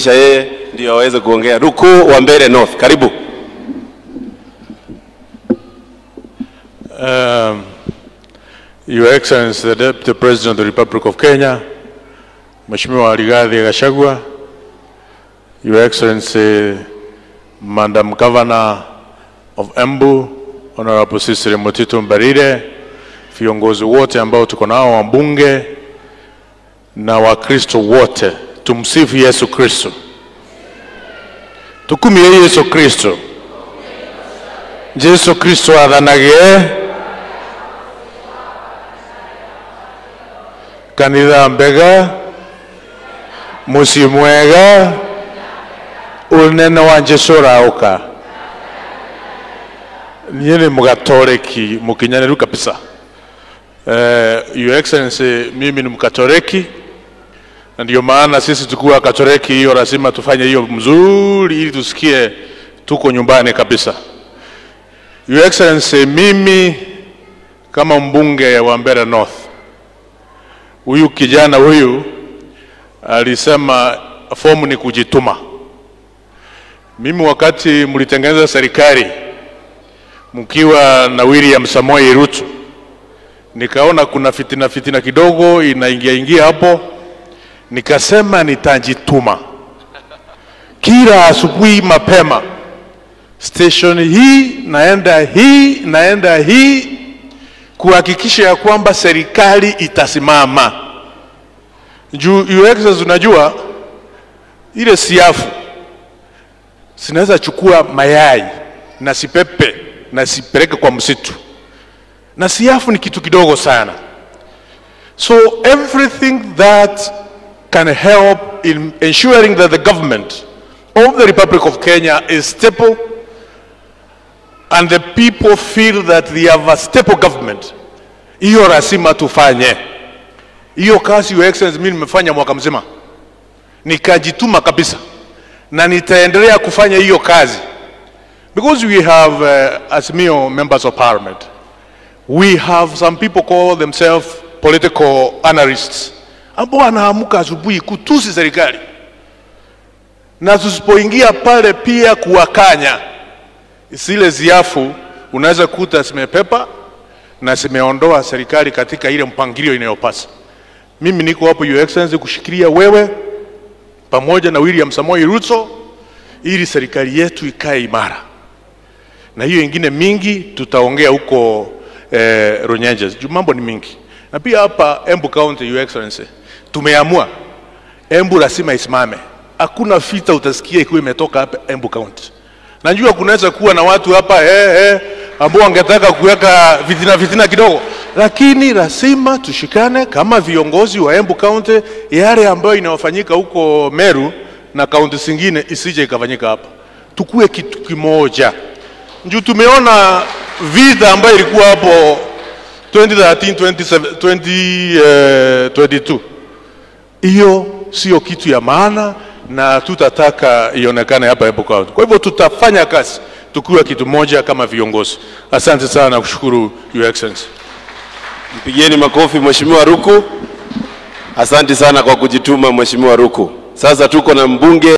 kumkaribisha yeye ndio aweze kuongea. Ruku wa Mbeere North, karibu. Um, Your Excellency the Deputy President of the Republic of Kenya, Mheshimiwa Rigathi Gachagua, Your Excellency Madam Governor of Embu, Honorable Cecily Mutito Mbarire, viongozi wote ambao tuko nao wabunge na Wakristo wote, tumsifu Yesu Kristo. Tukumie Yesu Kristo. Jesu Kristo athanagie kanitha mbega muciĩ mwega ũnene wa Jesu ũraũka niĩ nĩ mũgatoreki mũkinyanĩru kabisa eh, Your Excellency mimi ni mkatoreki na ndio maana sisi tukiwa katoreki hiyo lazima tufanye hiyo mzuri ili tusikie tuko nyumbani kabisa Your Excellency mimi kama mbunge wa Mbeere North huyu kijana huyu alisema fomu ni kujituma. Mimi wakati mlitengeneza serikali mkiwa na William Samoei Ruto, nikaona kuna fitina fitina kidogo inaingia ingia hapo, nikasema nitajituma kila asubuhi mapema, station hii naenda hii naenda hii kuhakikisha ya kwamba serikali itasimama. Juu Your Excellency, unajua ile siafu sinaweza chukua mayai na sipepe na sipeleke kwa msitu, na siafu ni kitu kidogo sana. So everything that can help in ensuring that the government of the Republic of Kenya is stable and the people feel that they have a stable government, hiyo lazima tufanye hiyo kazi. Your Excellency, mimi nimefanya mwaka mzima, nikajituma kabisa, na nitaendelea kufanya hiyo kazi because we have uh, Azimio members of parliament, we have some people call themselves political analysts ambao wanaamka asubuhi kutusi serikali, na tusipoingia pale pia kuwakanya zile ziafu unaweza kuta zimepepa na zimeondoa serikali katika ile mpangilio inayopasa. Mimi niko hapo Your Excellency kushikilia wewe pamoja na William Samoei Ruto ili serikali yetu ikae imara, na hiyo ingine mingi tutaongea huko eh, Runyenjes juu mambo ni mingi, na pia hapa Embu County, Your Excellency, tumeamua Embu lazima isimame. Hakuna vita utasikia ikiwa imetoka hapa Embu County. Najua kunaweza kuwa na watu hapa eh, eh, ambao wangetaka kuweka fitina fitina kidogo, lakini lazima tushikane kama viongozi wa Embu County, yale ambayo inayofanyika huko Meru na kaunti zingine isije ikafanyika hapa, tukue kitu kimoja. Njuu tumeona vita ambayo ilikuwa hapo 2013 27, 2022 hiyo sio kitu ya maana na tutataka ionekane hapa Embu County. Kwa hivyo tutafanya kazi tukiwa kitu moja kama viongozi. Asante sana na kushukuru Your Excellency. Mpigieni makofi Mheshimiwa Ruku. Asante sana kwa kujituma Mheshimiwa Ruku. Sasa tuko na mbunge